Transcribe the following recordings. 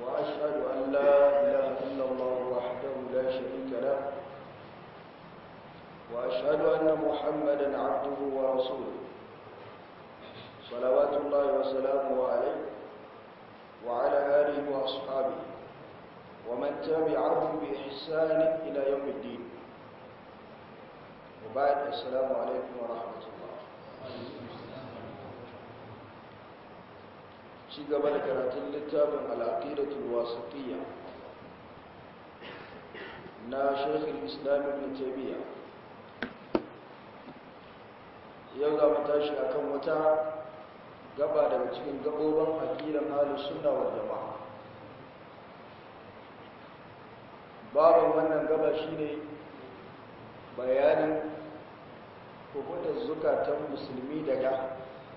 وأشهد أن لا إله إلا الله وحده لا شريك له وأشهد أن محمدا عبده ورسوله صلوات الله وسلامه عليه وعلى آله وأصحابه ومن تبعهم بإحسان إلى يوم الدين وبعد السلام عليكم ورحمة الله ci gaba da karatun littafin al'aqidatul wasatiyya na Sheikh Islam Ibn Taymiyyah yau za mu tashi akan wata gaba daga cikin gabobin aqidan ahlus sunna wal jamaa babin wannan gaba shine bayanin hukuntar zukatan musulmi daga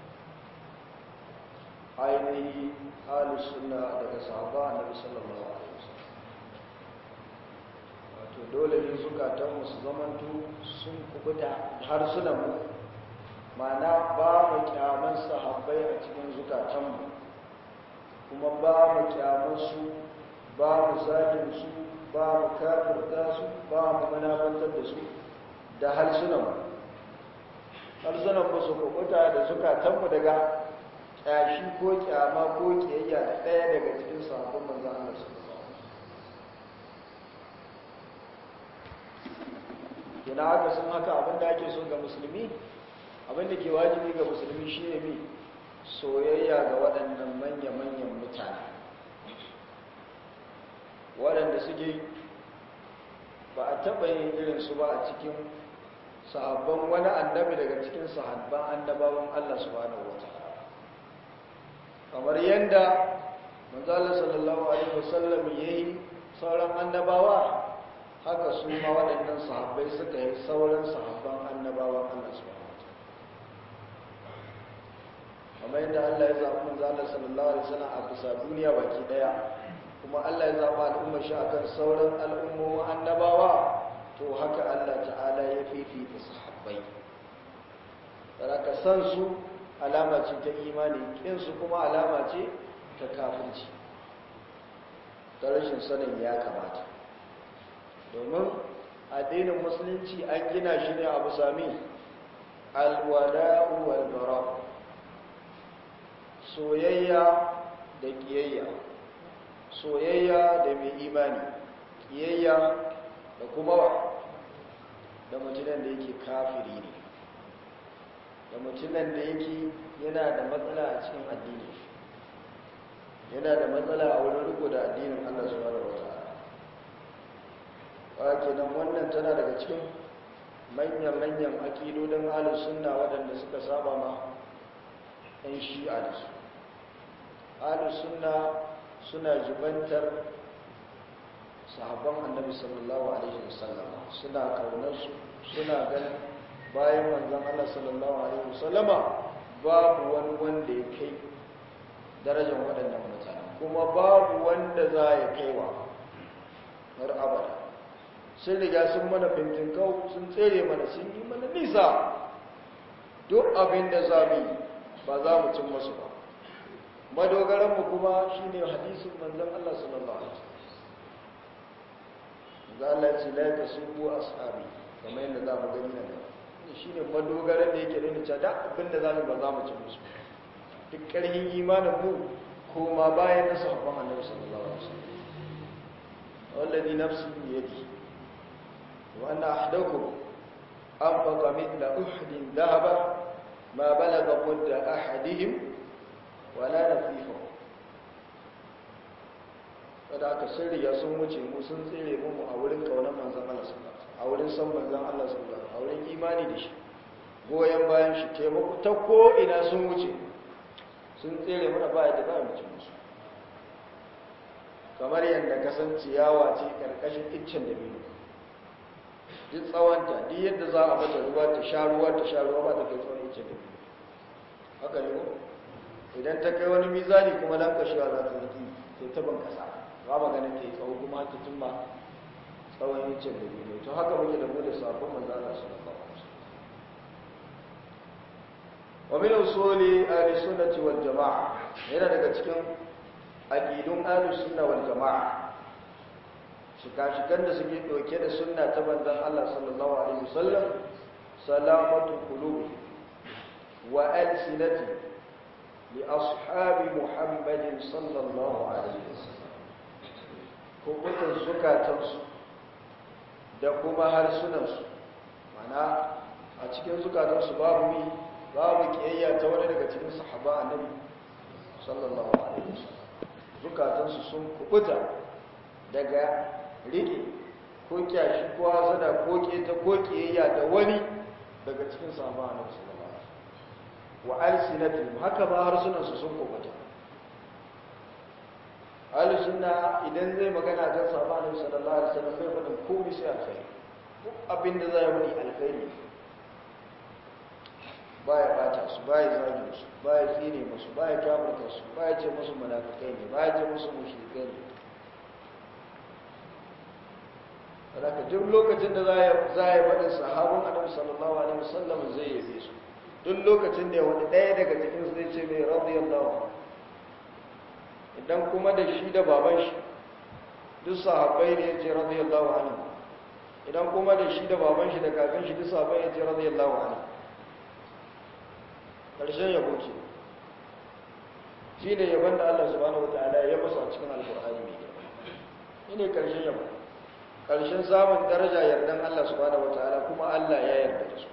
ainihi halin suna daga sahaba annabi sallallahu alaihi wasallam wato dole ne zukatanmu su zamanto sun kubuta har suna mu mana ba mu kyaman sahabbai a cikin zukatanmu kuma ba mu kyaman su ba mu zagin su ba mu kafirta su ba mu manabantar da su da harsunanmu harsunanmu su kubuta da zukatanmu daga ƙyashi ko ƙyama ko ƙiyayya da ɗaya daga cikin sahabban manzan Allah su yana haka sun haka abinda ake so ga musulmi abinda ke wajibi ga musulmi shi ne mi soyayya ga waɗannan manya-manyan mutane waɗanda suke ba a taɓa yin irinsu ba a cikin sahabban wani annabi daga cikin sahabban annabawan Allah subhanahu wa ta'ala kamar yadda manzala sallallahu alaihi wasallam yayi sauran annabawa haka su ma waɗannan sahabbai suka yi sauran sahabban annabawan Allah subhanahu wataala kamar yadda Allah ya zaɓi manzala sallallahu alaihi wasallam a bisa duniya baki daya kuma Allah ya zaɓi al'ummar shi akan sauran al'ummomin annabawa to haka Allah ta'ala ya fifita sahabbai ka san su alama ce ta imani kinsu kuma alama ce ta kafirci ta rashin sanin ya kamata domin addinin musulunci an gina shi ne abu sami alwada'u wal bara soyayya da kiyayya soyayya da mai imani kiyayya da kuma da mutumin da yake kafiri ne da mutumin da yake yana da matsala a cikin addini yana da matsala a wurin riko da addinin Allah subhanahu wataala ba kenan wannan tana daga cikin manyan-manyan akidodin ahlus sunna waɗanda suka saba ma ɗan shi'a da su ahlus sunna suna jibantar sahabban annabi sallallahu alaihi wasallam suna kaunarsu suna ganin bayan manzon Allah sallallahu alaihi wasallama babu wani wanda ya kai darajar waɗannan mutane kuma babu wanda za ya kaiwa har abada sun riga sun mana kau sun tsere mana sun yi mana nisa duk abin da za mu yi ba za mu cin masu ba madogaranmu kuma shi ne hadisun manzon Allah sallallahu alaihi wasallam za Allah ce la ta subu ashabi kamar yadda za mu gani nan shi ne madogaran da yake nuna cewa abinda za mu ba za mu ci musu duk ƙarfin imanin mu koma bayan na sahabban annabi sallallahu alaihi wasallam wallazi nafsi bi yadi wa anna ahadakum anfaqa mithla uhdin dhahaba ma balagha mudda ahadihim wala nafifa kada aka sun riga sun wuce mu sun tsere mu a wurin kaunar manzon Allah sallallahu alaihi wasallam a wurin san manzon Allah sallallahu alaihi wasallam a wurin imani da shi goyen bayan shi taimako ta ko ina sun wuce sun tsere mana baya da za mu ci musu kamar yadda kasan ciyawa ce karkashin iccen da biyu duk tsawonta duk yadda za a mata ruwa ta sha ruwa ta sha ruwa ba ta kai tsawon iccen da biyu haka ne ko idan ta kai wani mizani kuma dan kashewa za ta zaki sai ta ban kasa ba maganin ta yi tsawo kuma ta tumba tsawon iccen da biyu to haka muke da mu da sabon manzana su da kawo wa min usuli ahli sunnati wal jamaa yana daga cikin aqidun ahlus sunna wal jamaa shika-shikan da suke ɗauke da sunna ta banzan Allah sallallahu alaihi wasallam salamatu qulubi wa alsinati li ashabi muhammadin sallallahu alaihi wasallam kubutan zukatansu da kuma harsunansu mana a cikin zukatansu babu mi babu kiyayya ta wani daga cikin sahaba annabi sallallahu alaihi wasallam zukatansu sun kubuta daga rike ko kyashi ko hasada ko keta ko kiyayya da wani daga cikin sahaba annabi sallallahu alaihi wasallam wa alsinatihim haka ba harsunansu sun kubuta ahli sunna idan zai magana kan sahaba annabi sallallahu alaihi wasallam bai faɗin komai sai alkhairi duk abin da zai wani alkhairi baya bata su baya zagi su baya tsine musu baya kafirta su baya ce musu munafikai ne baya ce musu mushrikai ne saboda duk lokacin da za ya faɗin sahabun annabi sallallahu alaihi wasallam zai yabe su duk lokacin da wani ɗaya daga cikin su zai ce mai radiyallahu anhu idan kuma da shi da baban shi duk sahabbai ne ya ce radiyallahu anhu idan kuma da shi da baban shi da kakan shi duk sahabbai ya ce radiyallahu anhu karshen yabo ce shi ne yabon da Allah subhanahu wataala ya masa a cikin alkur'ani mai girma shi ne karshen yabo karshen samun daraja yardan Allah subhanahu wataala kuma Allah ya yarda da su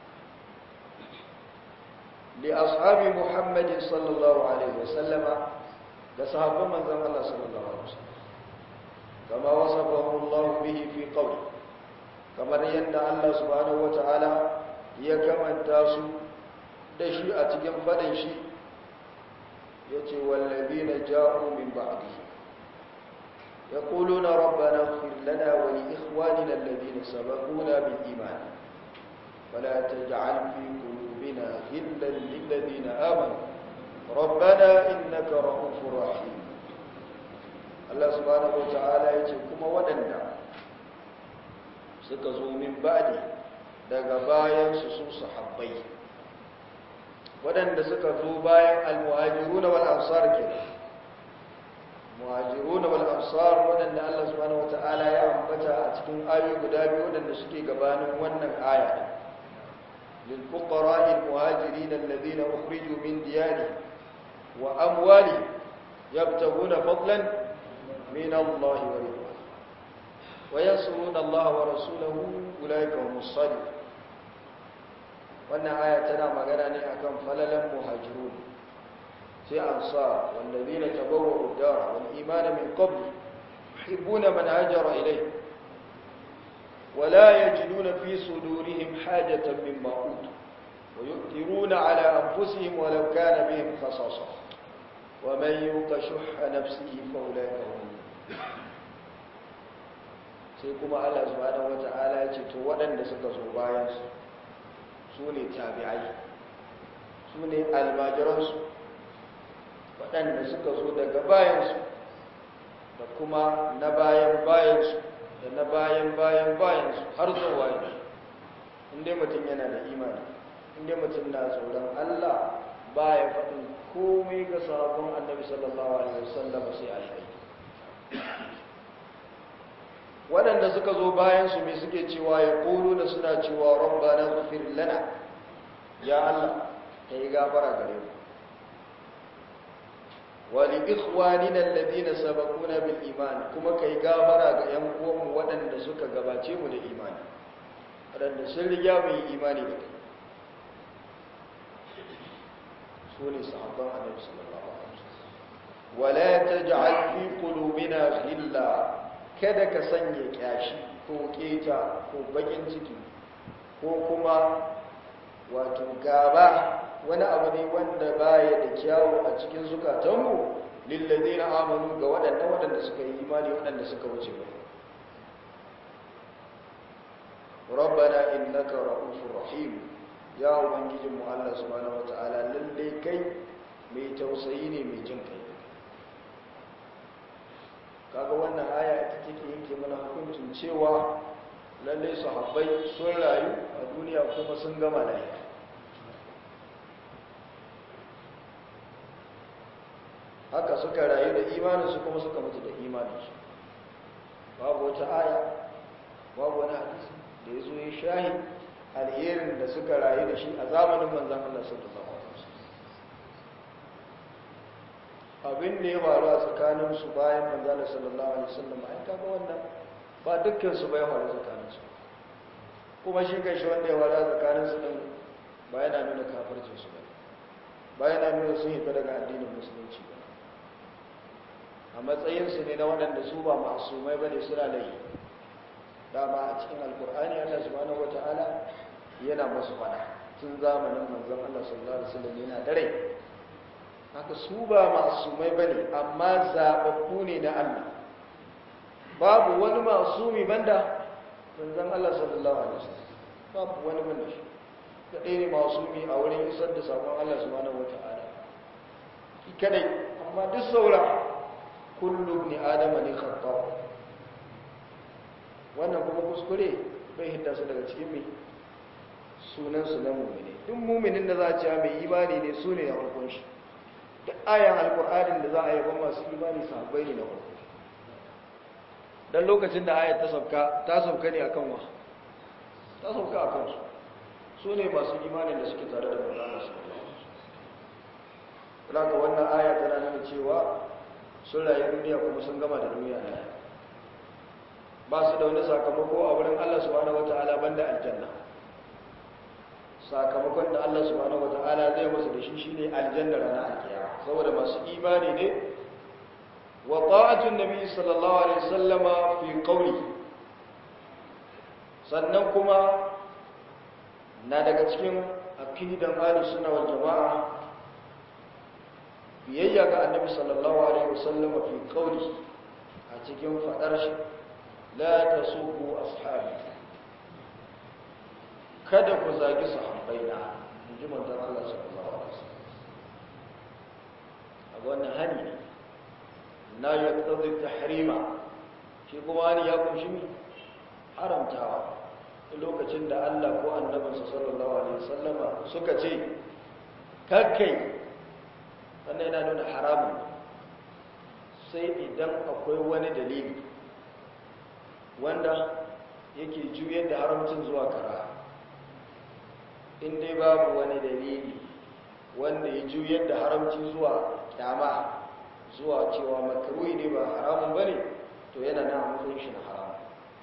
li ashabi muhammadin sallallahu alaihi wasallama da sahabban manzon Allah sallallahu alaihi wasallam kama wasafahu Allah bihi fi qawli kamar yadda Allah subhanahu wataala ya kamanta su da shi a cikin fadin shi yace wallazina ja'u min ba'dihi yaquluna rabbana ighfir lana wa li ikhwanina alladhina sabaquna bil iman ولا تجعل في قلوبنا غلا للذين آمنوا ربنا إنك رؤوف رحيم Allah subhanahu wata'ala ya ce kuma waɗanda suka zo min ba'di daga bayan su su sahabbai waɗanda suka zo bayan al-muhajirun wal ansar ke muhajirun wal ansar waɗanda Allah subhanahu wata'ala ya ambata a cikin ayoyi guda biyu waɗanda suke gabanin wannan aya lil fuqara al-muhajirin alladhina ukhriju min diyarihim وأموالهم يبتغون فضلا من الله ورضوانه وينصرون الله ورسوله أولئك هم الصالحون wannan aya tana magana ne akan falalan muhajirun sai ansar wallazina tabawwa'u ad-dar wal iman min qabl yuhibbuna man hajara ilayhi wa la yajiduna fi sudurihim hajatan mimma utu wa yu'thiruna ala anfusihim walau kana bihim khasasah ومن يوق شح نفسه فاولئك هم sai kuma Allah subhanahu wata'ala ya ce to waɗanda suka zo bayan su su ne tabi'ai su ne almajiransu waɗanda suka zo daga bayansu da kuma na bayan bayansu da na bayan bayan bayansu har zuwa yanzu inda mutum yana da imani inda mutum na tsoron Allah baya faɗin komai ga sabon annabi sallallahu alaihi wasallam sai alheri waɗanda suka zo bayan su mai suke cewa ya ƙoro da suna cewa rabbana ghfir lana ya Allah ka yi gafara gare mu wa li ikhwanina alladhina sabaquna bil iman kuma kai gafara ga yan uwanmu waɗanda suka gabace mu da imani waɗanda sun riga mu yi imani da kai su ne sahabban annabi sallallahu alaihi wasallam wala taj'al fi qulubina ghilla kada ka sanya kyashi ko keta ko bakin ciki ko kuma wato gaba wani abu ne wanda baya da kyawu a cikin zukatanmu lillazina amanu ga waɗannan waɗanda suka yi imani waɗanda suka wuce ba rabbana innaka ra'ufur rahim ya ubangijin mu Allah subhanahu wataala lalle kai mai tausayi ne mai jin kai kaga wannan aya ita take yanke mana hukuncin cewa lalle sahabbai sun rayu a duniya kuma sun gama lafiya haka suka rayu da imaninsu kuma suka mutu da imaninsu babu wata aya babu wani hadisi da ya zo ya shahi alherin da suka rayu da shi a zamanin manzan Allah sallallahu alaihi wasallam abin da ya faru a tsakanin su bayan manzan Allah sallallahu alaihi wasallam ai kaga wannan ba dukkan su bai faru tsakanin su kuma shi kai shi wanda ya faru a tsakanin su din ba yana nuna kafircin su ba ba yana nuna sun hita daga addinin musulunci ba a matsayin su ne na waɗanda su ba masumai bane suna da yi dama a cikin alkur'ani Allah subhanahu wataala yana masu fada tun zamanin manzon Allah sallallahu alaihi wasallam yana dare haka su ba masumai bane amma zababbu ne na Allah babu wani masumi banda manzon Allah sallallahu alaihi wasallam babu wani banda shi kadai ne masumi a wurin isar da sabon Allah subhanahu wataala ki kadai amma duk saura kullu ibn adama ne khata wannan kuma kuskure bai hidda su daga cikin mai sunansu na mumini duk muminin da za a ce mai imani ne su ne na farkon shi duk ayan alkur'anin da za a yaba masu imani sahabbai ne na farko don lokacin da ayat ta sauka ta sauka ne akan wa ta sauka akan su su ne masu imanin da suke tare da manzana su ga wannan aya tana nuna cewa sun rayu duniya kuma sun gama da duniya na ba su da wani sakamako a wurin Allah subhanahu wata'ala banda aljanna sakamakon da Allah subhanahu wata'ala zai musu da shi shine aljanna ranar alkiyama saboda masu imani ne wa ta'atun nabi sallallahu alaihi wasallama fi qawli sannan kuma na daga cikin aqidan ahlus sunna wal jamaa biyayya ga annabi sallallahu alaihi wasallama fi qawli a cikin fadar shi la tasubbu ashabi kada ku zagi sahabbaina inji manzon Allah sallallahu alaihi wasallam a wannan hani ne na yaqtadi tahrima shi kuma hani ya kunshi mi haramtawa lokacin da Allah ko annabinsa sallallahu alaihi wasallama suka ce kakkai wannan yana nuna haramun sai idan akwai wani dalili wanda yake juyar da haramcin zuwa kara in dai babu wani dalili wanda ya juyar da haramci zuwa kyama zuwa cewa makaruhi ne ba haramun ba ne to yana na matsayin shi na haramun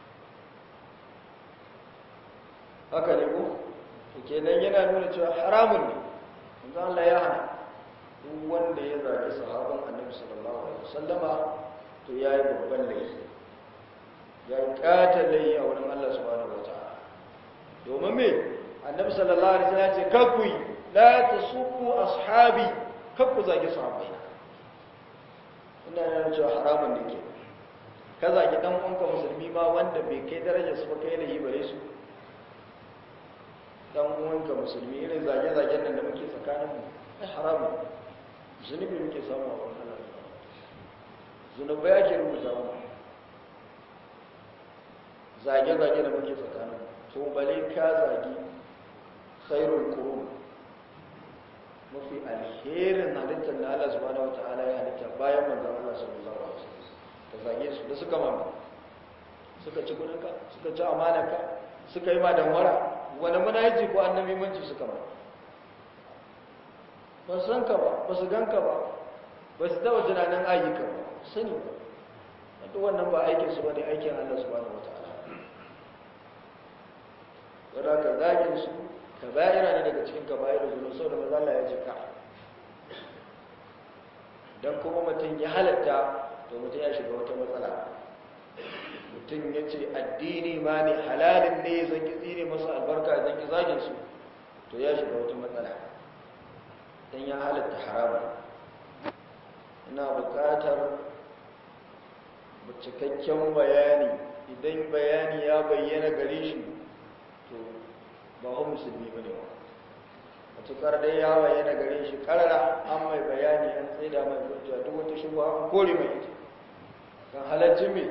haka ne ko kenan yana nuna cewa haramun ne yanzu Allah ya hana duk wanda ya zagi sahaban annabi sallallahu alaihi wasallama to yayi babban laifi ya kata laifi a wurin Allah subhanahu wataala domin me annabi sallallahu alaihi wasallam ya ce kakku la tasubbu ashabi kakku zagi sahabbai ina yana cewa haramun ne ke ka zagi dan uwanka musulmi ma wanda bai kai darajar su ba kai laifi bare su dan uwanka musulmi irin zage-zagen nan da muke tsakaninmu ai haramun zunubi muke samu a wannan Allah zunubai ake rubuta mu zage-zage da muke tsakanin to bale ka zagi khairul qurun mafi alherin halittar da Allah subhanahu wataala ya halitta bayan manzon Allah sallallahu alaihi wasallam ka zage su da suka mama suka ci kudinka suka ci amanarka suka yi ma damwara wani munaji ko annabi manci suka ma ba su san ka ba ba su gan ka ba ba su taba tunanin ayyuka ba sani ba wadda wannan ba aikin su bane aikin Allah subhanahu wataala wadda ka zagin su ka bayira ne daga cikin ka bayira zuwa sau da maza Allah ya ce ka don kuma mutum ya halatta to mutum ya shiga wata matsala mutum ya ce addini ma ne halalin ne zan ki tsine masu albarka zan ki zagin su to ya shiga wata matsala don ya halatta haramun ina buƙatar cikakken bayani idan bayani ya bayyana gare shi to ba hu musulmi ba ne ba matuƙar dai ya bayyana gare shi ƙarara an mai bayani an tsaida mai hujja duk wata shugaba an kore mai ita kan halarci mai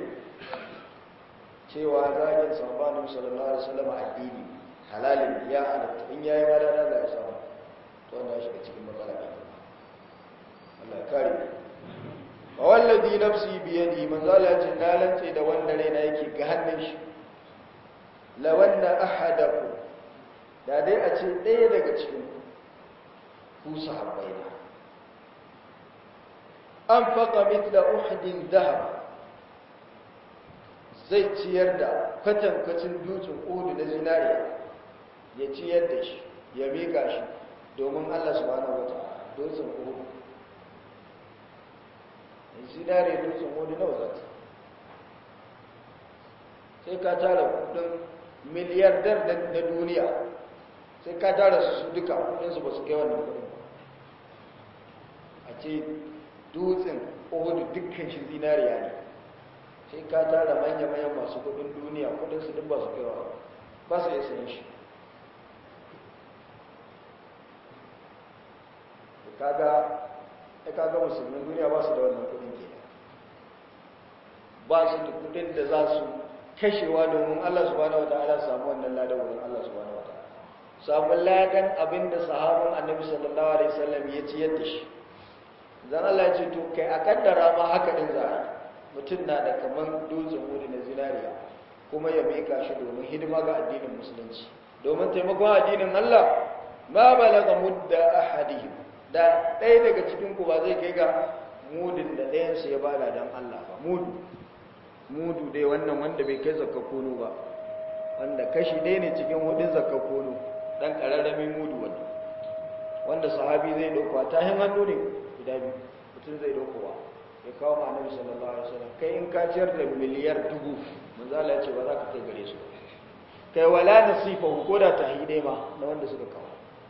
cewa zagin sabanin sallallahu alaihi wasallam addini halalin ya halatta in yayi ma da za ya samu to wannan shi cikin matsala ne Allah ya kare wallazi nafsi biyadi manzala ce na lance da wanda raina yake ga hannun shi lawanna ahadaku da dai a ce ɗaya daga cikin ku sahabbai na an faqa mithla uhudin dhahab zai ciyar da kwatankwacin dutsen uhudu na zinariya ya ciyar da shi ya miƙa shi domin Allah subhanahu wataala dutsen uhudu zinare dutsen uhudu nawa zata sai ka tara kudin miliyardar na duniya sai ka tara su duka kudinsu ba su kai wannan kudin ba a ce dutsen ohudu dukkan shi zinariya ne sai ka tara manya-manyan masu kudin duniya kudinsu duk ba su kai wa ba su yi sayan shi kaga ya kaga musulmin duniya ba su da wannan kudin ke ba su da kudin da za su kashewa domin Allah subhanahu wataala samu wannan ladan wurin Allah subhanahu wataala samu ladan abinda sahabban annabi sallallahu alaihi wasallam ya ci yadda shi dan Allah ya ce to kai a kaddara ma haka din za mutum na da kaman dutsen wuri na zinariya kuma ya mika shi domin hidima ga addinin musulunci domin taimakon addinin Allah ma balaga mudda ahadihim da ɗaya daga cikin ku ba zai kai ga mudin da ɗayansu ya bada dan Allah ba mudu mudu dai wannan wanda bai kai zakka kono ba wanda kashi ɗaya ne cikin hudun zakka kono ɗan ƙararramin mudu wanda wanda sahabi zai ɗauka ta hin hannu ne guda biyu mutum zai ɗaukowa ya kawo ma annabi sallallahu alaihi wasallam kai in ka ciyar da miliyar dubu manzo Allah ya ce ba za ka kai gare su kai wala nasifa ko da tahidai ma na wanda suka kawo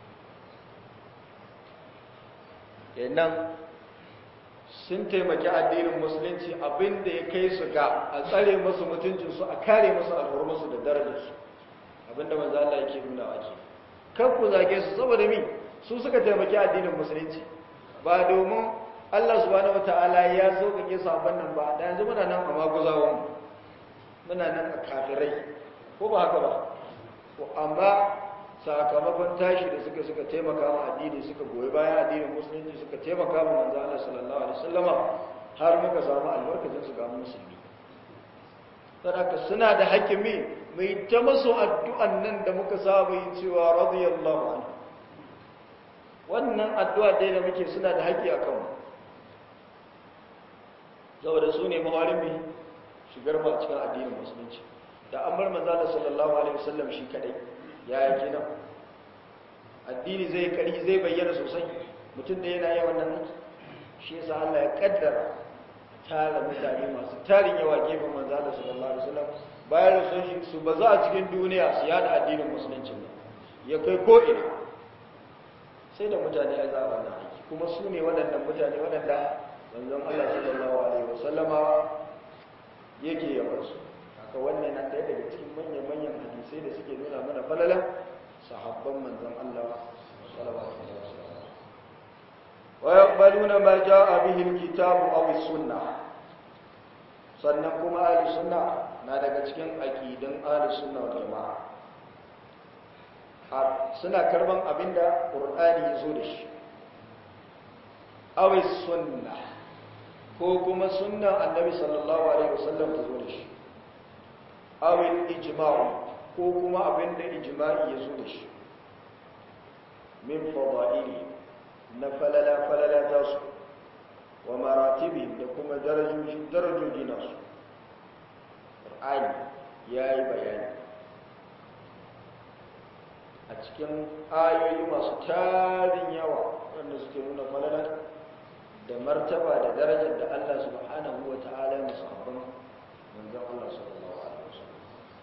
kenan sun taimaki addinin musulunci abinda ya kai su ga a tsare musu mutuncinsu a kare musu alhurmusu da darajarsu abinda manzo Allah yake nuna ake kan ku zage su saboda mi su suka taimaki addinin musulunci ba domin Allah subhanahu wataala ya so kake sabon nan ba da yanzu muna nan a maguzawan muna nan a kafirai ko ba haka ba ko amma sakamakon tashi da suka suka taimaka ma addini suka goyi bayan addinin musulunci suka taimaka ma manzo Allah sallallahu alaihi wasallama har muka samu albarkacin su ga musulmi saboda suna da hakimi mai ta masu addu'an nan da muka saba yin cewa radiyallahu anhu wannan addu'a dai da muke suna da haƙi a kanmu saboda su ne mawarin mai shigar ma cikin addinin musulunci da an bar manzo Allah sallallahu alaihi wasallam shi kadai ya yake nan addini zai kari zai bayyana sosai mutum da yana yawan nan shi yasa Allah ya kaddara tara mutane masu tarin yawa gefen manzo Allah sallallahu alaihi wasallam bayan rasul shi su baza a cikin duniya su yada addinin musulunci ne ya kai ko ina sai da mutane ya zaba na aiki kuma su ne waɗannan mutane waɗanda manzon Allah sallallahu alaihi wasallama yake yabar su haka wannan na ɗaya daga cikin manyan-manyan hadisai da suke nuna mana falalan sahabban manzon Allah sallallahu alaihi wasallam wa yaqbaluna ma jaa bihi alkitabu aw as-sunnah sannan kuma ahli sunna na daga cikin aqidan ahli sunna wal jamaa suna karban abinda qur'ani yazo da shi aw as-sunnah ko kuma sunnan annabi sallallahu alaihi wasallam ta zo da shi awil ijma'u ko kuma abinda ijma'i ya zo da shi min fada'ili na falala falala ta su wa maratibi da kuma darajoji darajoji na su qur'ani yayi bayani a cikin ayoyi masu tarin yawa wanda suke nuna falala da martaba da darajar da Allah subhanahu wa ta'ala ya musabban manzon Allah sallallahu alaihi wasallam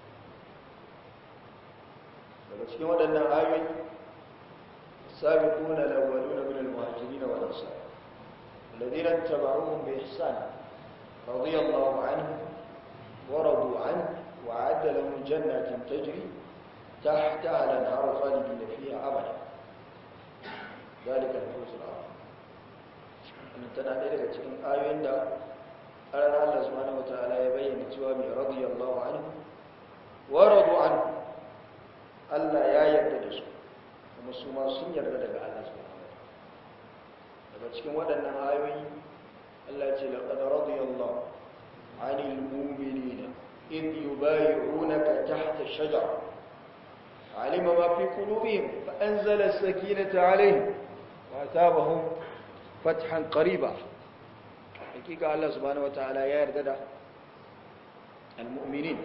daga cikin waɗannan ayoyi sabiquna al-awwaluna min al-muhajirin wal ansar alladhina ittaba'uhum bi ihsan radiyallahu anhum wa radu anhu wa 'adda lahum jannatin tajri tahtaha al-anharu khalidina fiha abada ذلك الفوز العظيم wannan tana ɗaya daga cikin ayoyin da ƙarar Allah subhanahu wataala ya bayyana cewa mai radiyallahu anhu wa radu anhu Allah ya yarda da su kuma su ma sun yarda daga Allah subhanahu wataala daga cikin waɗannan ayoyi Allah ya ce laqad radiyallahu 'anil mu'minina id yubay'unaka tahta ash-shajara 'alima ma fi qulubihim fa anzala as-sakinata 'alayhim wa atabahum fathan qariba hakika Allah subhanahu wataala ya yarda da al-mu'minin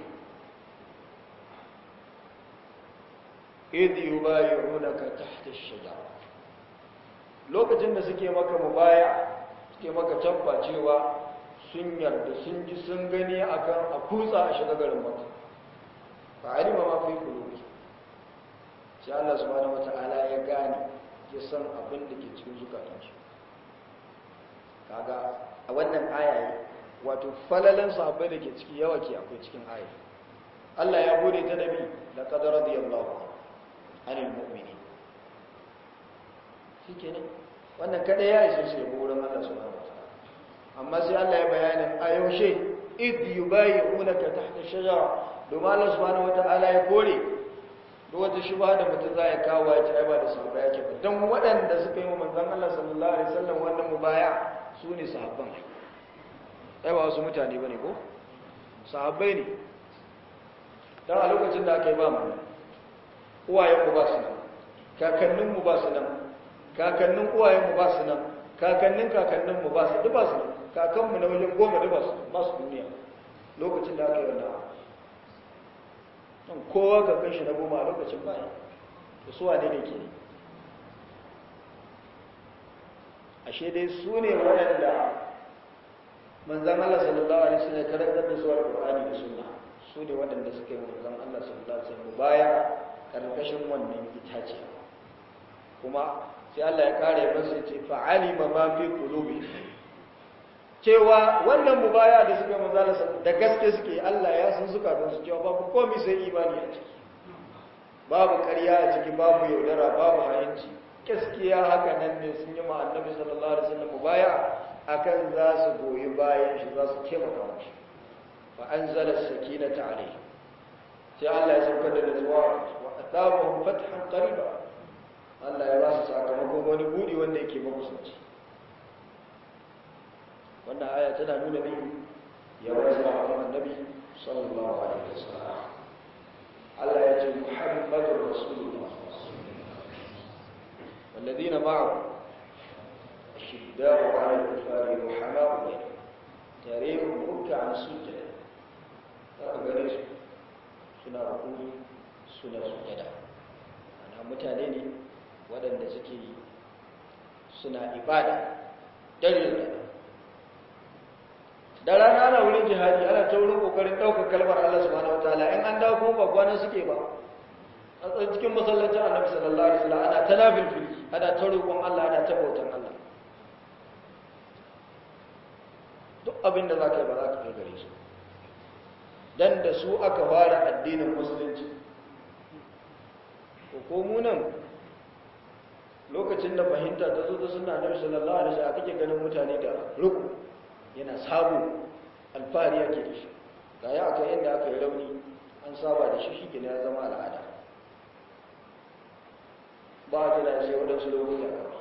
idh yubay'unaka tahta ash-shajara lokacin da suke maka mubaya suke maka tabba cewa sun yarda sun ji sun gani akan a kutsa a shiga garin maka fa alima ma fi qulubi sai Allah subhanahu wataala ya gane ya san abin da ke cikin zukatansu kaga a wannan aya wato falalan sahabbai da ke ciki yawa ke akwai cikin aya Allah ya gode ta nabi laqad radiyallahu anil mu'minin shikenan wannan kada ya isa su yabo wurin Allah subhanahu wataala amma sai Allah ya bayanin a yaushe id yubayyi'unaka tahta shajara domin Allah subhanahu wataala ya kore duk wata shubha da mutum za ya kawo ya ce ai ba da sahabbai yake ba dan waɗanda suka yi wa manzon Allah sallallahu alaihi wasallam wannan mubaya su ne sahabban ai ba wasu mutane bane ko sahabbai ne dan a lokacin da aka yi ba mu uwayenmu ba su nan kakanninmu ba su nan kakannin uwayenmu ba su nan kakannin kakanninmu ba su duk ba su nan kakanmu na wajen goma duk ba su ba su duniya lokacin da aka yi wannan don kowa kakan shi na goma a lokacin baya da su wane ne ke ashe dai su ne waɗanda manzan Allah sallallahu alaihi wasallam ya karantar da su alƙur'ani da sunna su ne waɗanda suka yi manzan Allah sallallahu alaihi wasallam baya karkashin wannan itace kuma sai Allah ya kare masa ce fa'alima ma fi qulubi cewa wannan mubaya da suka manzala da gaske suke Allah ya san suka don su cewa babu komai sai imani a ciki babu ƙarya a ciki babu yaudara babu hayinci gaskiya haka nan ne sun yi ma annabi sallallahu alaihi wasallam mubaya akan za su goyi bayan shi za su taimaka mashi fa anzala as-sakinata alayhi sai Allah ya saukar da nutsuwa wa atabahum fathan qariba Allah ya ba su sakamakon wani budi wanda yake makusanci wannan aya tana nuna ne ya wasu a annabi sallallahu alaihi wasallam Allah ya ce Muhammadur Rasulullah والذين معه الشداء على الكفار رحماء بينهم تاريخهم ركعا سجدا فأغريس سنة ركوع سنة سجدا أنا متانيني waɗanda suke suna ibada dalil da da rana ana wurin jihadi ana ta wurin kokarin ɗaukar kalmar Allah subhanahu wataala in an dawo kuma ba gwanan suke ba a tsaye cikin masallacin annabi sallallahu alaihi wasallam ana ta nafilfili ana ta roƙon Allah ana ta bautan Allah duk abin da za ka yi ba za ka kai gare su dan da su aka fara addinin musulunci ko mu nan lokacin da fahimta ta zo ta suna annabi sallallahu alaihi wasallam kake ganin mutane da ruku yana sabo alfahari yake da shi ga ya aka inda aka yi rauni an saba da shi shi ke ya zama al'ada ba a tana sai waɗansu lokuta kawai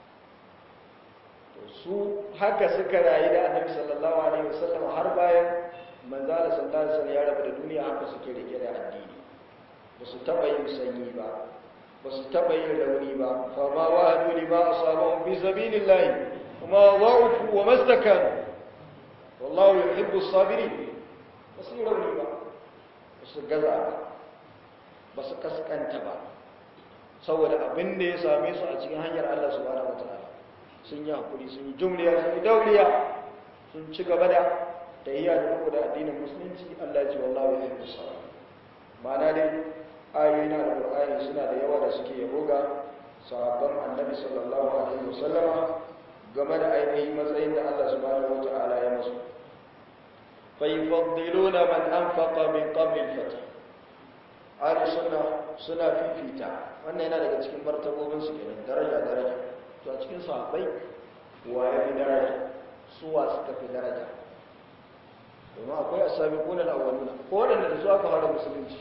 to su haka suka rayu da annabi sallallahu alaihi wasallam har bayan manzala sallallahu alaihi wasallam ya rabu da duniya haka suke rike da addini ba su taɓa yin sanyi ba ba su taɓa yin rauni ba fama wahadu lima asabahum fi sabilillahi kuma wa'ufu wa mastakanu wallahu yuhibbu as-sabirin ba su yi rauni ba ba su gaza ba ba su kaskanta ba saboda abin da ya same su a cikin hanyar Allah subhanahu wataala sun yi hakuri sun yi jumliya sun yi dauriya sun ci gaba da tayyiya da riko da addinin musulunci Allah ya ce wallahu yuhibbu as-sabirin ma'ana dai ayoyi na alƙur'ani suna da yawa da suke yabo ga sahabban annabi sallallahu alaihi wasallama game da ainihin matsayin da Allah subhanahu wata'ala ya musu fa yufaddiluna man anfaqa min qabl al-fath ahli sunna suna fifita wannan yana daga cikin martabobin su kenan daraja daraja to a cikin sahabbai wa ya fi daraja su wa suka fi daraja domin akwai as-sabiquna al-awwaluna ko wanda da su aka fara musulunci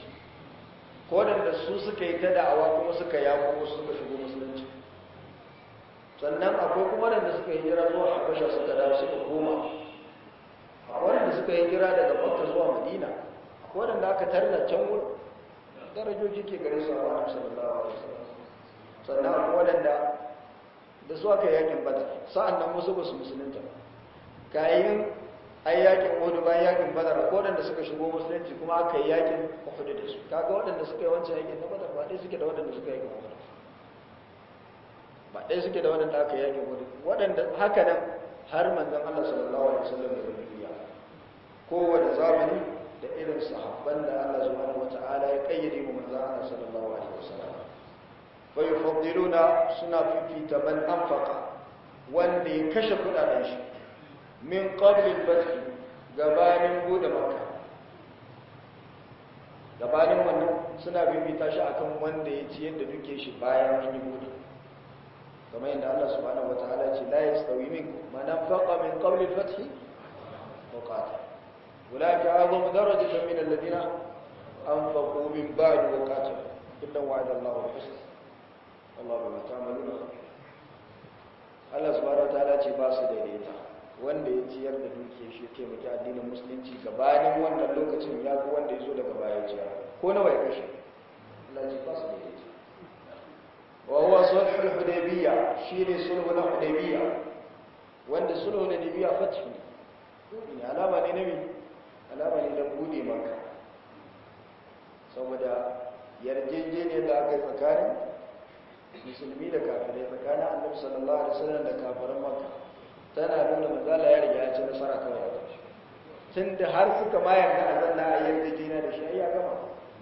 ko da su suka yi ta da'awa kuma suka yawo wasu suka shigo musulunci sannan akwai kuma waɗanda suka yi jira zuwa habasha suka dawo suka koma akwai waɗanda suka yi jira daga makka zuwa madina akwai waɗanda aka tarda can wurin darajoji ke gare su a wani sallallahu alaihi wasallam sannan akwai waɗanda da su aka yakin badar sa'an nan wasu ba su musulunta kayan ai yakin hudu bayan yakin badar akwai waɗanda suka shigo musulunci kuma aka yi yakin hudu da su kaga waɗanda suka yi wancan yakin na badar ba ɗaya suke da waɗanda suka yi yakin hudu ba ɗaya suke da waɗanda aka yi yakin hudu waɗanda haka nan har manzon Allah sallallahu alaihi wasallam da duniya kowane zamani da irin sahabban da Allah subhanahu wata'ala ya kayyade mu manzon Allah sallallahu alaihi wasallam fa yufaddiluna suna fifita man anfaqa wanda ya kashe kudaden shi min qabl al-fath gabanin bude makka gabanin wannan suna fifita shi akan wanda ya ci yadda duke shi bayan an yi bude kamar yadda Allah subhanahu wata'ala ce la yastawi minkum man anfaqa min qabl al-fath wa qatal أولئك أعظم درجة من الذين أنفقوا من بعد وقاتلوا إلا وعد الله الحسنى الله بما تعملون Allah subhanahu wataala ce ba su daidaita wanda ya ciyar da dukiyar shi taimaki addinin musulunci gabanin wannan lokacin ya fi wanda ya zo daga baya ciyar ko nawa ya kashe Allah ce ba su daidaita wa huwa sulhul hudaybiyya shine sulhu na hudaybiyya wanda sulhu na hudaybiyya fathu ne alama ne nabi alama ne don bude maka saboda yarjejeniyar da aka yi tsakanin musulmi da kafirai tsakanin annabi sallallahu alaihi wasallam da kafiran maka tana nuna manzala ya riga ya ci nasara kawai a ƙarshe tun da har suka ma yarda a zanna a yarjejeniya da shi ya gama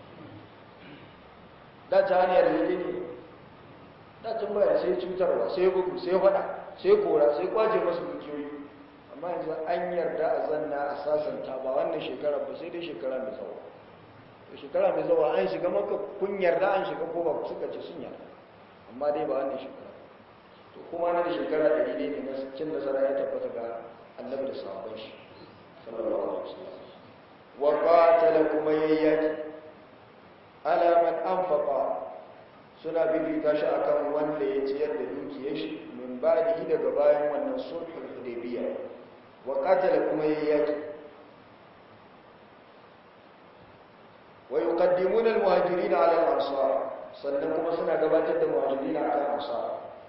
da ta hanyar yarjejeniya da tun bayar sai cutarwa sai bugu sai faɗa sai kora sai kwace masu dukiyoyi amma yanzu an yarda a zanna a sasanta ba wannan shekara ba sai dai shekara mai tsawo to shekara mai tsawo an shiga maka kun yarda an shiga ko ba suka ce sun yarda amma dai ba wannan shekara to kuma na da shekara ɗari ne na cin nasara ya tabbata ga annabi da sahabban shi sallallahu alaihi wasallam wa qatala kuma yayyaki ala man anfaqa suna bibita shi akan wanda ya ciyar da dukiyar shi min ba'dihi daga bayan wannan sulhul hudaybiyah wa qatala kuma yayyaki wa yuqaddimuna al-muhajirin 'ala al-ansar sannan kuma suna gabatar da muhajirin akan ansar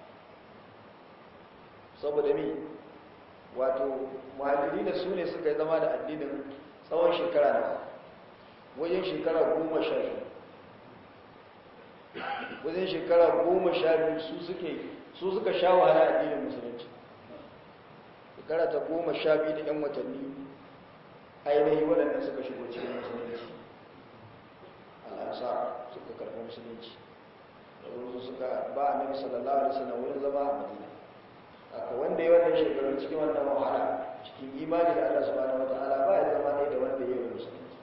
saboda mi wato muhajirin su ne suka yi zama da addinin tsawon shekara na wajen shekara goma sha biyu wajen shekara goma sha biyu su suke su suka sha wahala addinin musulunci shekara ta goma sha biyu da 'yan watanni ainihi waɗanda suka shigo cikin musulunci al'ansa suka karɓi musulunci da wurin suka ba a nabi sallallahu alaihi wasallam wurin zama a madina aka wanda ya wannan shekarun cikin wannan wahala cikin imani da allah subhanahu wa ta'ala ba ya zama ne da wanda ya yi musulunci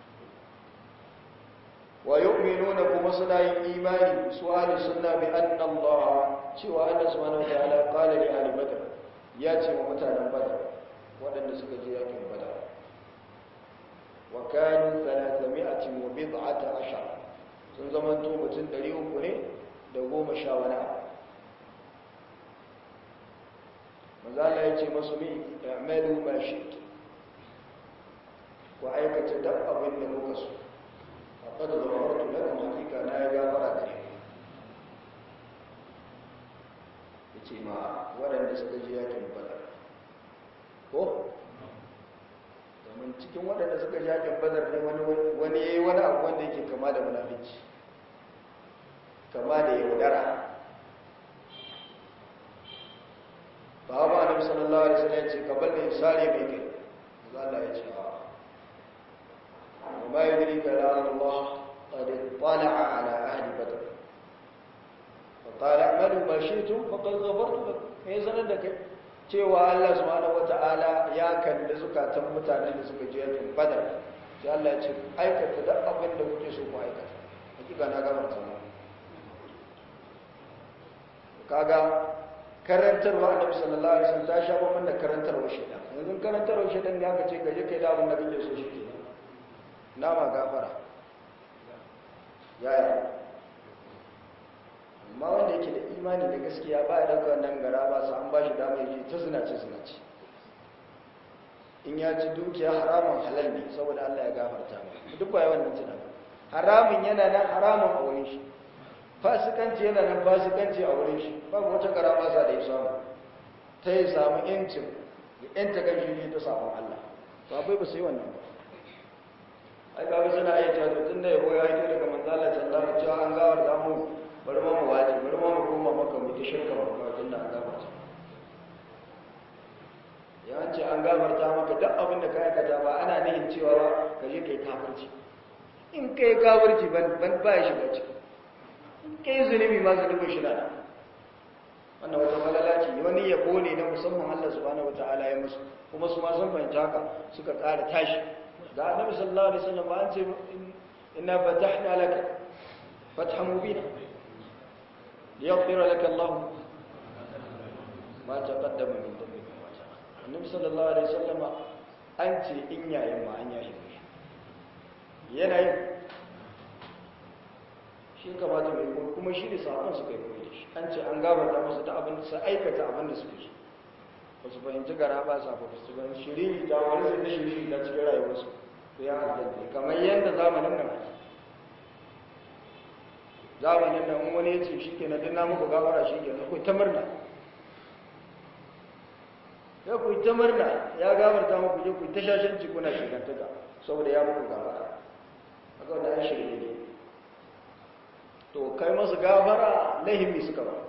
wa yu'minuna kuma suna yin imani su ahli sunna bi anna allah cewa allah subhanahu wa ta'ala qala li ahli badr ya ce wa mutanen badar waɗanda suka je yakin badar wa kanu 300 wa bid'ata ashar sun zama to mutum 300 ne da goma sha wani manzala ya ce masu mi i'malu ma shi'tu ku aikata duk abin da kuka so faqad ghafartu lakum hakika na ya gafara gare ku yace ma waɗanda suka je yakin badar ko domin cikin waɗanda suka je yakin badar ne wani wani yayi wani abu wanda yake kama da munafici kama da yaudara ba ba annabi sallallahu alaihi wasallam ya ce kabal ne sare mai kai Allah ya ce a وما يدريك لعل الله قد اطلع على أهل بدر فقال اعملوا ما شئتم فقد غفرت لكم me sanar da kai cewa Allah subhanahu wataala ya kalli zukatan mutanen da suka je yakin badar sai Allah ya ce aikata duk abin da kuke so ku aikata hakika na gafarta mu kaga karantarwa annabi sallallahu alaihi wasallam ta sha bamban da karantarwa shedan yanzu karantarwa shedan ne aka ce ka je kai da abin da kake so shi ke nama gafara yaya amma wanda yake da imani da gaskiya ba ya dauka wannan gara ba su an ba shi dama yake ta zinace zinace in ya ci dukiya haramun halal ne saboda Allah ya gafarta mai duk ba yawan nan tunanin haramun yana nan haramun a wurin shi fasikanci yana nan fasikanci a wurin shi babu wata gara ba sa da ya samu ta yi samu yancin ya yanta kan shi ne ta samun Allah to abai ba sai wannan ba ai ga wasu na ayyata to tun da yabo ya yi daga manzala sallallahu alaihi wasallam an gawar da mu bari ma mu waje bari ma mu koma maka mu ta shirka ba kuma tun da an gafarta ya ce an gafarta maka duk abin da ka aikata ba ana nihin cewa ba ka je kai kafirci in kai kafirci ban ban ba ya shiga ciki in kai zunubi ma zunubin shi na wannan wata falala ce wani yabo ne na musamman Allah subhanahu wataala ya musu kuma su ma sun fahimci haka suka ƙara tashi ga annabi sallallahu alaihi wasallam an ce inna fatahna laka fathan mubina liyaghfira laka Allah ma taqaddama min dhanbika wa ma ta'akhkhara annabi sallallahu alaihi wasallam an ce in yayin ma an yayi yana yin shi kamata mai kuma shi da sahabban suka yi koyi da shi an ce an gabata musu da abin da su aikata abin da suke so ba su fahimci gara ba sa ba su fahimci shiriri ta wani sai da shiriri ta cikin rayuwarsu to ya aljanna kamar yadda zamanin nan zamanin nan wani ya ce shi ke na dinna muku gabara shi ke na ku ta murna ya ku ta murna ya gabarta muku je ku ta shashanci kuna shigantaka saboda ya muku gabara haka wanda an shirye ne to kai masu gafara lahimi suka ba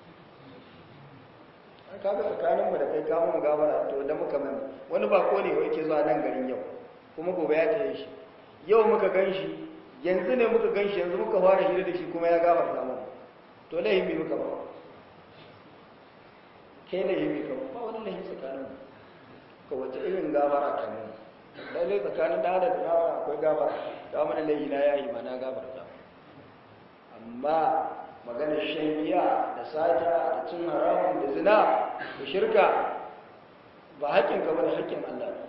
an kaga tsakaninmu da kai kamun gafara to da muka mai wani bako ne wai ke zuwa nan garin yau kuma gobe ya tsaye shi yau muka gan shi yanzu ne muka gan shi yanzu muka fara hira da shi kuma ya gafarta mu to lahimi muka ba kai lahimi ka ba wani lahimi tsakaninmu ka wata irin gafara ka mu lallai tsakanin da da yawa akwai gafara ta mana laifi na yayi ma na gafarta amma maganar shan giya da sata da cin haramun da zina da shirka ba haƙƙin ka bane haƙƙin Allah ne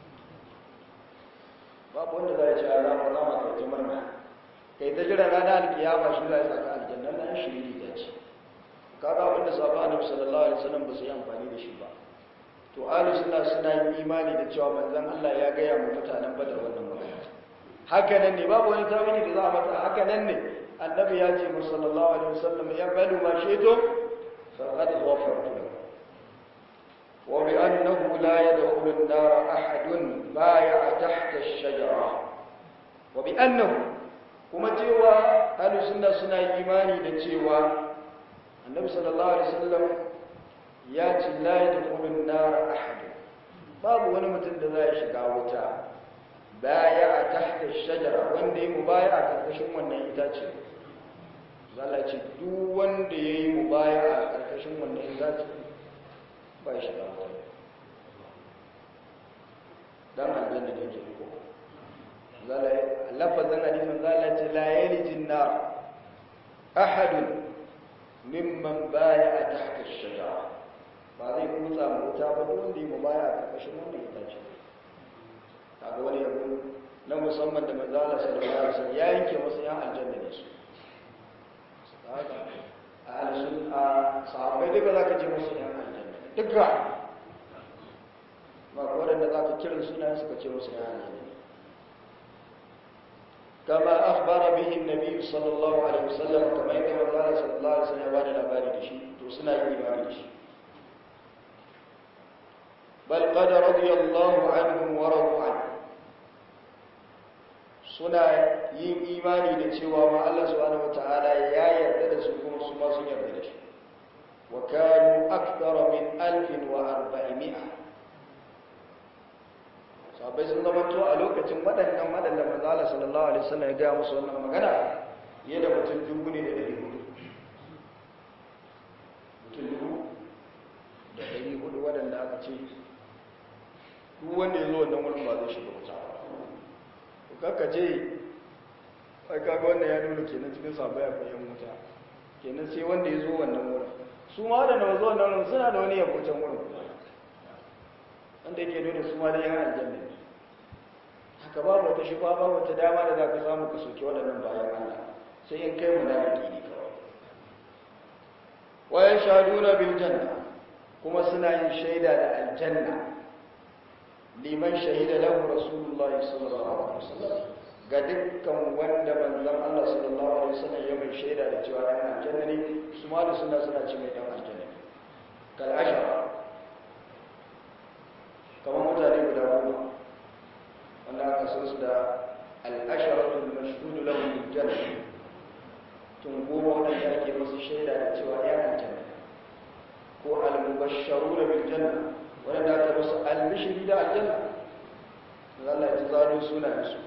babu wanda za ya ce a zama zama kai ta murna kai ta jira rana alkiyama shi za ya saka aljanna nan shiri da ce kaga abin da sahaba annabi sallallahu alaihi wasallam ba su yi amfani da shi ba to ahlus sunna suna yin imani da cewa manzon Allah ya gaya mu mutanen badar wannan magana haka nan ne babu wani tawili da za a mata haka nan ne annabi ya ce musallallahu alaihi wasallam ya badu ma shaitum faqad ghafartu lakum wa bi annahu la yadkhulu an-nar ahadun baya'a tahta ash-shajara wa bi annahu kuma cewa ahlus sunna suna imani da cewa annabi sallallahu alaihi wasallam ya ce la yadkhulu an-nar ahadun babu wani mutum da zai shiga wuta baya'a tahta ash-shajara wanda yi mubaya'a karkashin wannan itace zala ce duk wanda ya yi mu baya a ƙarƙashin wannan zaci ba shi da wani don aljanna da yake riko zala lafazin hadisin zala ce la yalijin na ahadun mimman baya a tahta shajara ba zai kutsa mu wuta ba duk wanda ya mu baya a ƙarƙashin wannan itace kaga wani yabo na musamman da manzala sallallahu alaihi wasallam ya yanke masa yan aljanna ne su haka a alisun a sahabbai duka za ka ce musu yan aljanna duka ba waɗanda za ka kiran suna suka ce musu yan aljanna kama akhbara bihi annabi sallallahu alaihi wasallam kamar yadda manzo sallallahu alaihi wasallam ya bada labari da shi to suna yin imani da shi bal qad radiyallahu anhum wa radu anhu suna yin imani da cewa ma Allah subhanahu wataala ya yarda da su kuma su ma sun yarda da shi wa kanu akthara min 1400 sahabbai sun zama to a lokacin waɗannan waɗanda manzo Allah sallallahu alaihi wasallam ya ga musu wannan magana ya da mutum dubu ne da dari hudu mutum dubu da dari hudu waɗanda aka ce duk wanda ya zo wannan wurin ba zai shiga wuta ba kaka ce ai kaga wannan ya nuna kenan cikin sabai akwai yan wuta kenan sai wanda ya zo wannan wurin su ma da na zo wannan wurin suna da wani yabo can wurin wanda yake nuna su ma da yan aljanna ne haka babu wata shi babu wata dama da za ka samu ka soke waɗannan bayan Allah sai in kai mu da ne kawai wa yashhaduna bil janna kuma suna yin shaida da aljanna liman shahida lahu rasulullahi sallallahu alaihi wasallam ga dukkan wanda manzon Allah sallallahu alaihi wasallam ya mai shaida da cewa dan aljanna ne su ma da suna suna ce mai dan aljanna ne kal ashara kamar mutane guda goma wanda aka san su da al-asharatu al-mashhud lahum bil janna tun goma wanda ake musu shaida da cewa ya aljanna ko al-mubashsharuna bil janna wanda aka musu al-bishri da aljanna Allah ya zaro sunayen su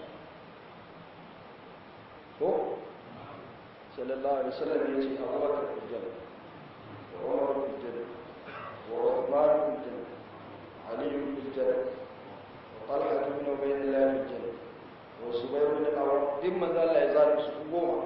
ko sallallahu alaihi wasallam ya ce abubakar fil janna wa umar fil janna wa uthman fil janna ali fil janna wa talha ibn ubaydillah fil janna wa zubair ibn awwam din manzo Allah ya zaro su goma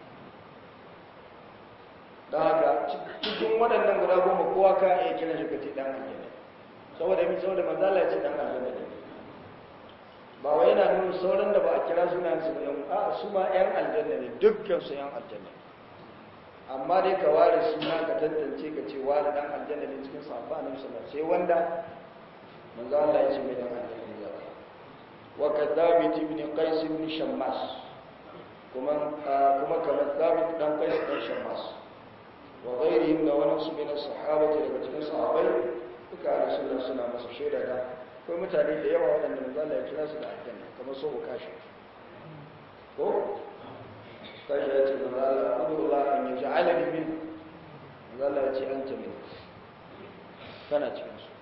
dan haka cikin waɗannan guda goma kowa ka iya kiran shi kace dan aljanna saboda mi saboda manzo Allah ya ce dan aljanna ne ba wai yana nuna sauran da ba a kira sunan su ba a su ma yan aljanna ne dukkan su yan aljanna amma dai ka ware suna ka tantance ka ce wani dan aljanna ne cikin sahabba annabi sallallahu alaihi sai wanda manzo Allah ya ce mai dan aljanna ne zaka wa kadhabit ibn qais ibn shammas kuma kuma kamar thabit dan qais dan shammas wa ghairihim da wani su min sahabati daga cikin sahabbai duka rasulullah suna masa shaida da akwai mutane da yawa waɗanda manzala ya kira su da aljanna kamar so kashi ko kashi ya ce manzala abdullah an yi ja'ala ni min manzala ya ce an ta min kana cikin su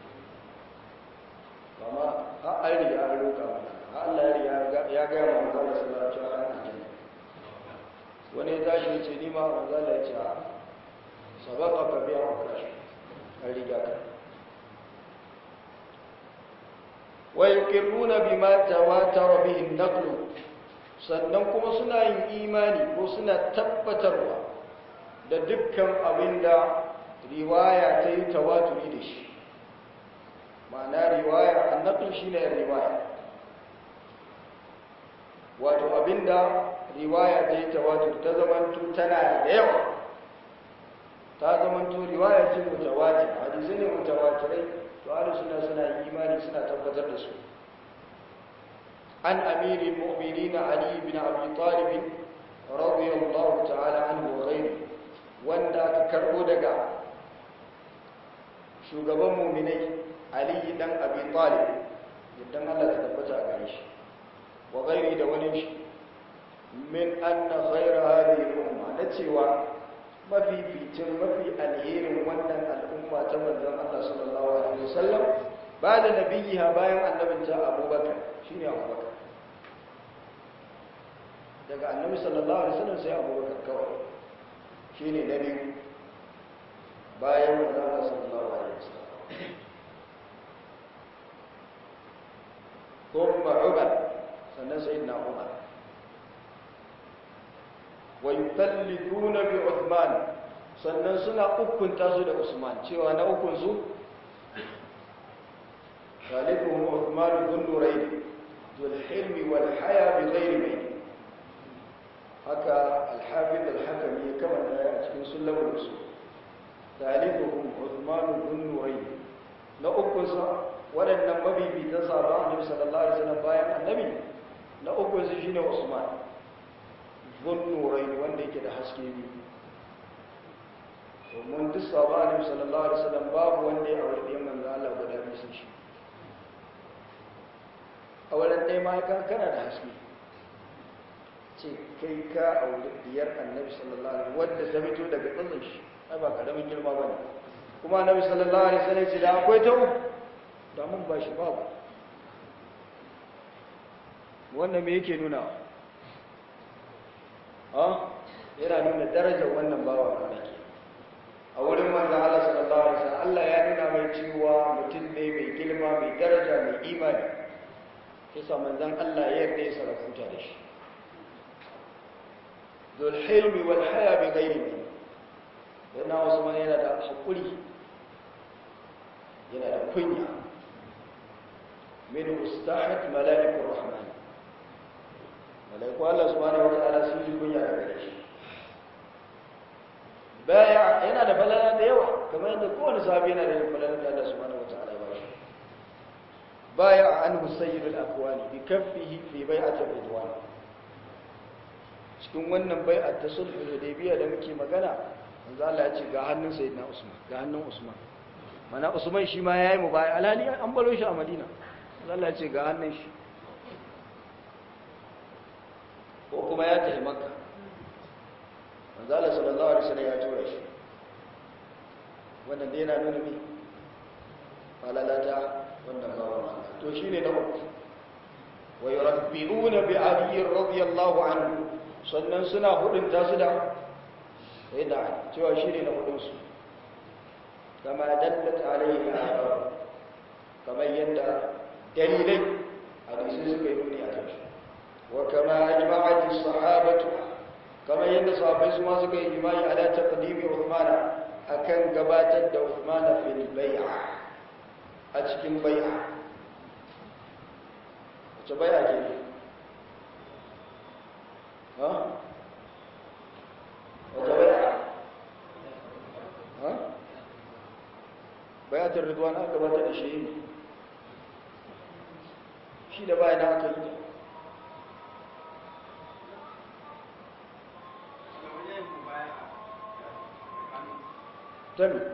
amma har an riga an roƙa mana har Allah ya riga ya gaya ma manzala sallallahu alaihi wasallam aljanna wani ya tashi ya ce ni ma manzala ya ce a sabaka ka biya wa kashi an riga ka ويقرون بما تواتر به النقل sannan kuma suna yin imani ko suna tabbatarwa da dukkan abin da riwaya ta yi tawaturi da shi ma'ana riwaya annaql shine riwaya wato abin da riwaya ta yi tawatur ta zamanto tana da yawa ta zamanto riwaya ce mutawatir hadisi ne mutawatirai to ahlus sunna suna imani suna tabbatar da su an amiril mu'minin ali ibn abi talib radiyallahu ta'ala anhu wa ghayri wanda aka karbo daga shugaban mu'minai ali dan abi talib idan Allah ta tabbata a gare shi wa ghayri da wani shi min anna khayra hadhihi al-umma na cewa mafificin mafi alherin wannan al'umma ta manzon Allah sallallahu alaihi wasallam ba da nabiyyiha bayan annabinta Abubakar shine Abubakar daga annabi sallallahu alaihi wasallam sai Abubakar kawai shine na biyu bayan manzon Allah sallallahu alaihi wasallam kuma Umar sannan sayyidina Umar wa yutallithuna bi Uthman sannan suna ukunta su da Usman cewa na ukun su Khalifuhum Uthman bin Nurayn dul hilmi wal haya bi ghairi mai haka al-Hafiz al-Hakami ya kama da a cikin sulamul usul Khalifuhum Uthman bin Nurayn na ukun sa waɗannan mabibitan sahaba Annabi sallallahu alaihi wasallam bayan Annabi na ukun su shine Usman zunnurai wanda yake da haske biyu domin duk sabanin sallallahu alaihi wasallam babu wanda ya aure ɗayan manzo Allah guda biyu sun shi a wurin ɗaya ma ka kana da haske ce kai ka aure diyar annabi sallallahu alaihi wanda ta fito daga tsatsin shi ai ba karamin girma bane kuma annabi sallallahu alaihi wasallam ce da akwai ta da mun ba shi babu wannan me yake nuna yana nuna darajar wannan bawa da nake a wurin manzo Allah sallallahu alaihi wasallam Allah ya nuna mai cewa mutum ne mai girma mai daraja mai imani kisa manzon Allah ya yarda ya sarafuta da shi dul hilmi wal haya bi ghairi min yana wasu man yana da hakuri yana da kunya min ustahat malaikur rahman malaiku Allah subhanahu wa ta'ala sun ji kunya daga gare shi baya yana da falala da yawa kamar yadda kowane sahabi yana da falala da Allah subhanahu wataala ya bashi baya anhu sayyidul aqwali bi kaffihi fi bai'ati ridwan cikin wannan bai'at ta sulhul hudaybiyya da muke magana manzo Allah ya ce ga hannun sayyidina Usman ga hannun Usman mana Usman shi ma yayi mubaya alhali an baro shi a Madina manzo Allah ya ce ga hannun shi ko kuma ya tafi Makka manzo Allah sallallahu alaihi wasallam ya tura shi wannan dai yana nuna me falalata wannan bawan Allah to shine na uku wa yurabbi'una bi Ali radiyallahu anhu sannan suna hudun ta su da sai da cewa shine na hudun su kama dallat alaihi al kamar yadda dalilai hadisi suka yi nuni a kan shi wa kama ajma'at as-sahabatu kamar yadda sahabbai su ma suka yi jima'i ala taqdimi Uthman akan gabatar da Uthman fil bai'a a cikin bai'a wace bai'a ke ne ha wace bai'a ha bai'atul ridwan aka gabatar da shi shi da bayan aka yi Tami.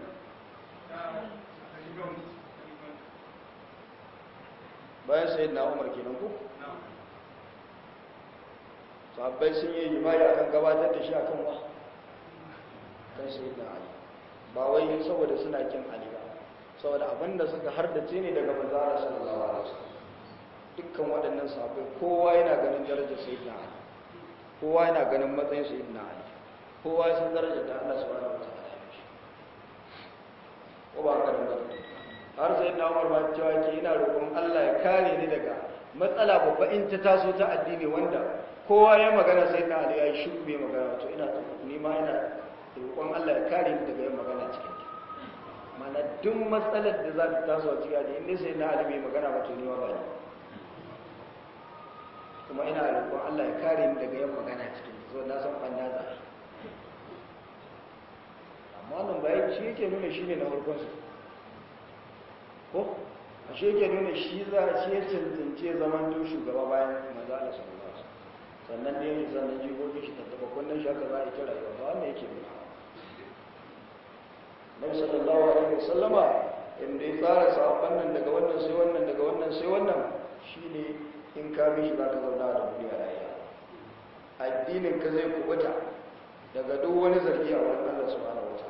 Bayan sayid na Umar kenan ku? Sahabbai sun yi jima'i akan gabatar da shi akan wa? Kan sayid na Ali. Ba wai saboda suna kin Ali ba. Saboda abinda suka hardace ne daga manzara sallallahu alaihi wasallam. Dukkan waɗannan sahabbai kowa yana ganin darajar sayid na Ali. Kowa yana ganin matsayin sayid na Ali. Kowa ya san darajar da Allah subhanahu wa ta'ala. ko ba haka da har sai na umar ba cewa ke ina roƙon Allah ya kare ni daga matsala babba in ta taso ta addini wanda kowa ya magana sai na Ali ya shi bai magana to ina ni ma ina roƙon Allah ya kare ni daga yin magana cikin ta mana duk matsalar da za ta taso a cikin addini in sai na Ali bai magana ba to ni ma ba ni kuma ina roƙon Allah ya kare ni daga yin magana cikin ta so na san banna za amma wannan bayan shi yake nuna shi ne na farkonsu ko a shi yake nuna shi za a shi ya cancance zaman to shugaba bayan maza da sallallahu sannan da yanzu sannan jigogin shi tattaba kunnen shi haka za a yi kira yau ba wannan yake nuna nabi sallallahu alaihi wasallama inda ya tsara sahabban nan daga wannan sai wannan daga wannan sai wannan shine in ka bi shi za ka zauna da duniya lafiya addinin ka zai kubuta daga duk wani zargi a wurin Allah subhanahu wataala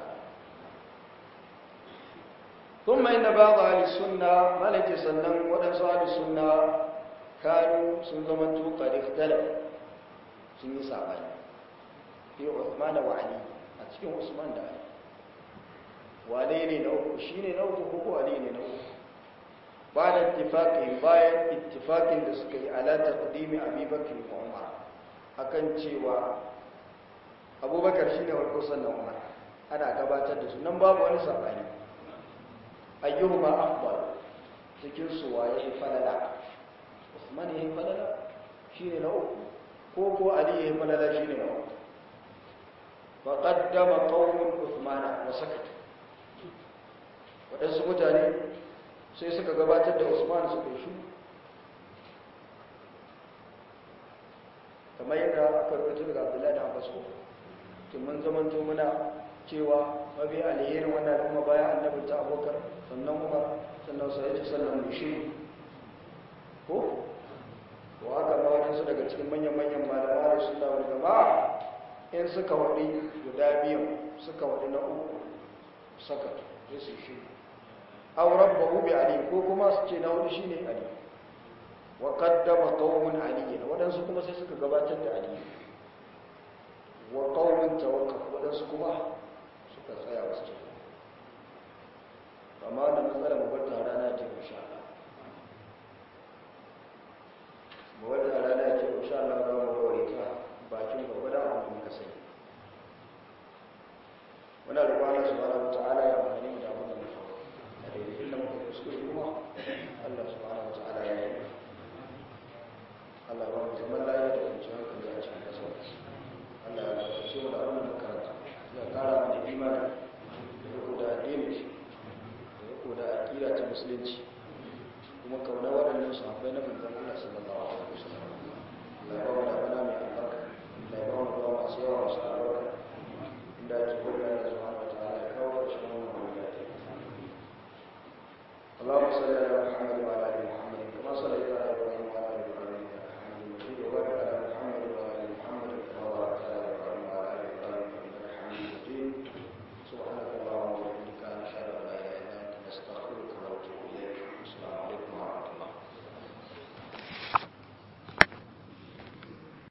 ثم إن بعض أهل السنة ملك سنن ودنس أهل السنة كانوا سنزمنتو قد اختلف سنة سعبان في عثمان وعلي أتكين عثمان دا علي وعليني نوك شيني نوك هو عليني نوك بعد اتفاقهم باين اتفاق لسكي على تقديم أبي بكر وعمر akan cewa abubakar shine warko sannan umar ana gabatar da su nan babu wani sabani ayyuhuma afdal cikin su waye falala usman yayin falala shine na uku ko ko ali yayin falala shine na uku fa qaddama qaumun usman wa sakata wadansu mutane sai suka gabatar da usman suka yi shiru kamar yadda aka rubuta daga abdullahi da abbas ko tun mun zamanto muna cewa mabi alherin wannan al'umma bayan annabi ta abokar sannan umar sannan sai ya sannan mushi ko ko haka ma wadansu daga cikin manyan-manyan malama da sun da wani gaba in suka waɗi guda biyan suka waɗi na uku saka ya su shi auren bahu bi ali ko kuma su ce na hudu shine ali wa qaddama qaumun aliyin wadansu kuma sai suka gabatar da ali wa qaumun tawakkaf wadansu kuma suka tsaya wasu ce amma da matsala mu bata rana ce insha Allah mu bata rana ce insha Allah za mu ware ta bakin gaba da abin da muka sani muna roƙon Allah subhanahu wataala ya amfani da abin da muka a daidai inda muka kuskure kuma Allah subhanahu wataala ya yi Allah ba mu zaman lafiya da kwanciyar hankali a cikin kasa Allah ya ce mu da abin da muka karanta ya kara mana imani musulunci kuma kauna waɗannan sahabbai na manzon Allah sallallahu alaihi wasallam Allah ya ba mu da bana mai albarka Allah ya ba mu da masu yawa masu albarka inda ake gudanar da subhanahu wa ta'ala ya kawo ƙarshen wannan gudanar اللهم صل على محمد وعلى ال محمد كما صليت على